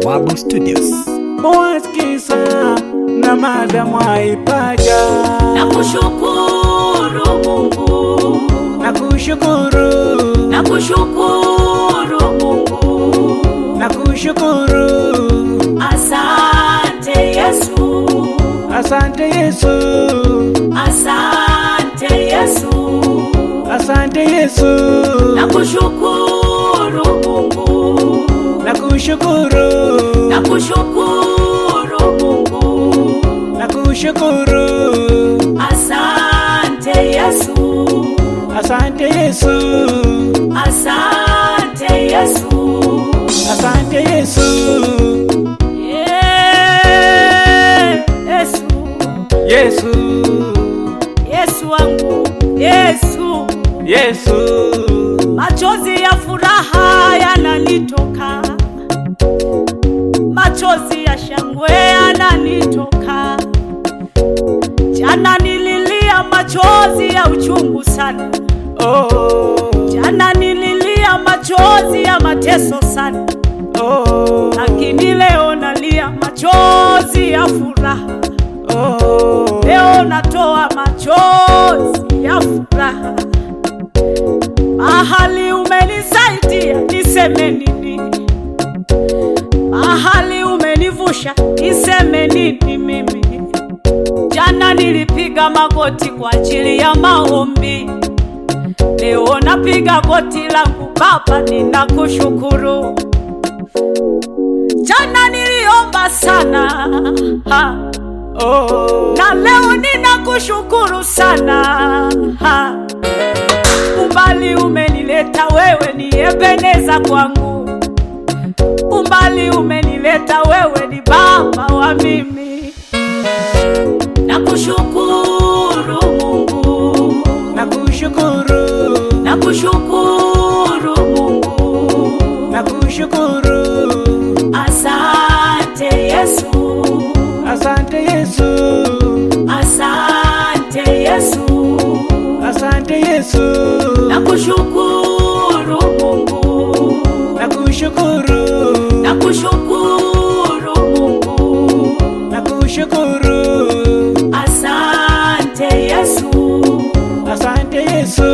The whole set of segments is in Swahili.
Bawabu Studios. Mwaskiza na mada mwaipaja na kushukuru Mungu, na kushukuru na kushukuru Mungu, na kushukuru asante Yesu, asante Yesu asante Yesu, asante Yesu na kushukuru Mungu, na kushukuru na kushukuru Mungu, na kushukuru asante Yesu, asante Yesu asante Yesu. asante Yesu Yeah, Yesu, Yesu Yesu wangu, Yesu, Yesu machozi ya furaha yananitoka, machozi ya shangwe yananitoka. Jana nililia machozi ya uchungu sana, oh jana nililia machozi ya mateso sana, oh lakini leo nalia machozi ya furaha. oh Leo natoa machozi ya furaha. Mahali umenisaidia niseme nini? Mahali umenivusha niseme nini mimi? Jana nilipiga magoti kwa ajili ya maombi, leo napiga goti langu Baba, ninakushukuru. Jana niliomba sana ha oh na leo ninakushukuru sana ha. Umbali umenileta wewe ni Ebeneza kwangu, umbali umenileta wewe ni baba wa mimi. Nakushukuru Mungu, na kushukuru nakushukuru Mungu, na kushukuru asante Yesu, asante Yesu asante Yesu. asante Yesu Nakushukuru Mungu, na kushukuru nakushukuru Mungu, na kushukuru asante Yesu, asante Yesu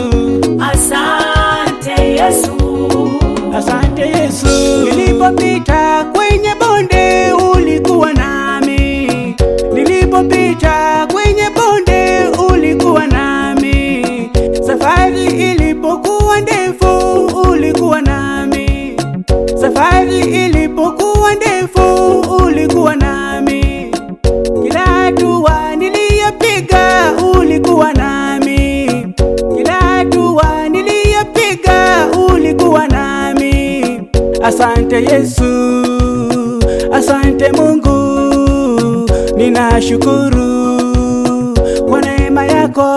asante Yesu, asante Yesu nilipopita kwenye bonde ulikuwa nami nilipopita kwenye bonde ulikuwa nami safari ilipokuwa ndefu ulikuwa nami safari ilipokuwa ndefu ulikuwa nami kila hatua niliyopiga ulikuwa nami kila hatua niliyopiga ulikuwa nami asante yesu asante mungu ninashukuru kwa neema yako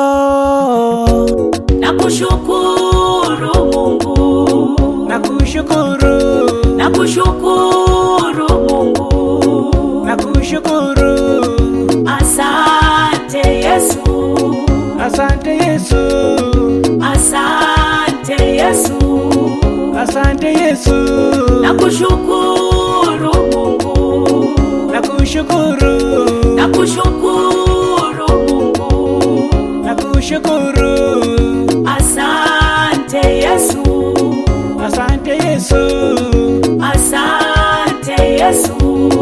nakushukuru Mungu, nakushukuru nakushukuru Mungu, nakushukuru asante Yesu, asante yesu asante Yesu. asante yesu Nakushukuru Mungu, nakushukuru nakushukuru Mungu, nakushukuru asante Yesu, asante yesu asante Yesu.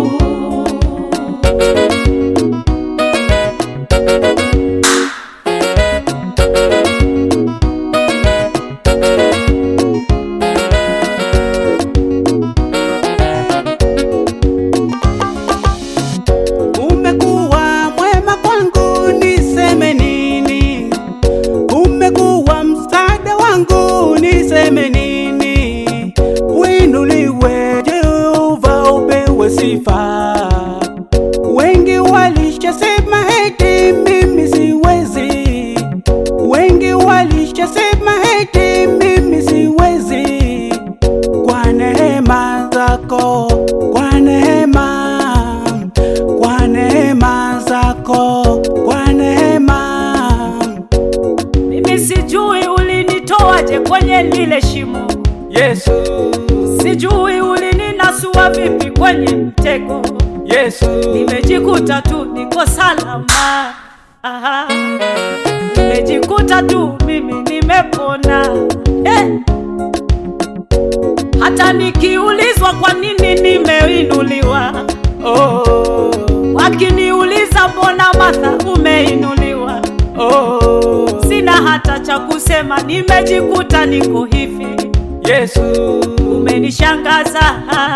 umekuwa mwema kwangu niseme nini umekuwa msaada wangu niseme nini winuliwe jehova upewe sifa wengi walishasema eti mimi siwezi wengi walishasema eti mimi siwezi kwa neema zako kwa neema kwa neema zako kwa neema Mimi sijui ulinitoaje kwenye lile shimo, Yesu sijui ulininasua nimetiwa vipi kwenye mtego, Yesu, nimejikuta tu niko salama. Aha. Nimejikuta tu mimi nimepona eh. Hata nikiulizwa kwa nini nimeinuliwa, oh, wakiniuliza mbona Martha umeinuliwa, oh, sina hata cha kusema, nimejikuta niko hivi. Yesu, Umenishangaza,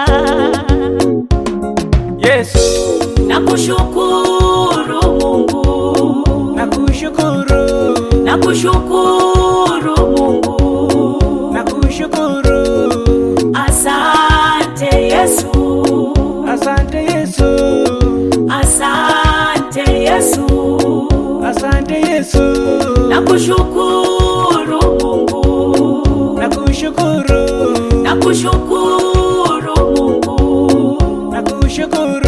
Yesu, nakushukuru Mungu, nakushukuru, nakushukuru Mungu, nakushukuru, asante Yesu, asante Yesu, asante Yesu, asante Yesu, nakushukuru Mungu, nakushukuru, nakushukuru Mungu, nakushukuru.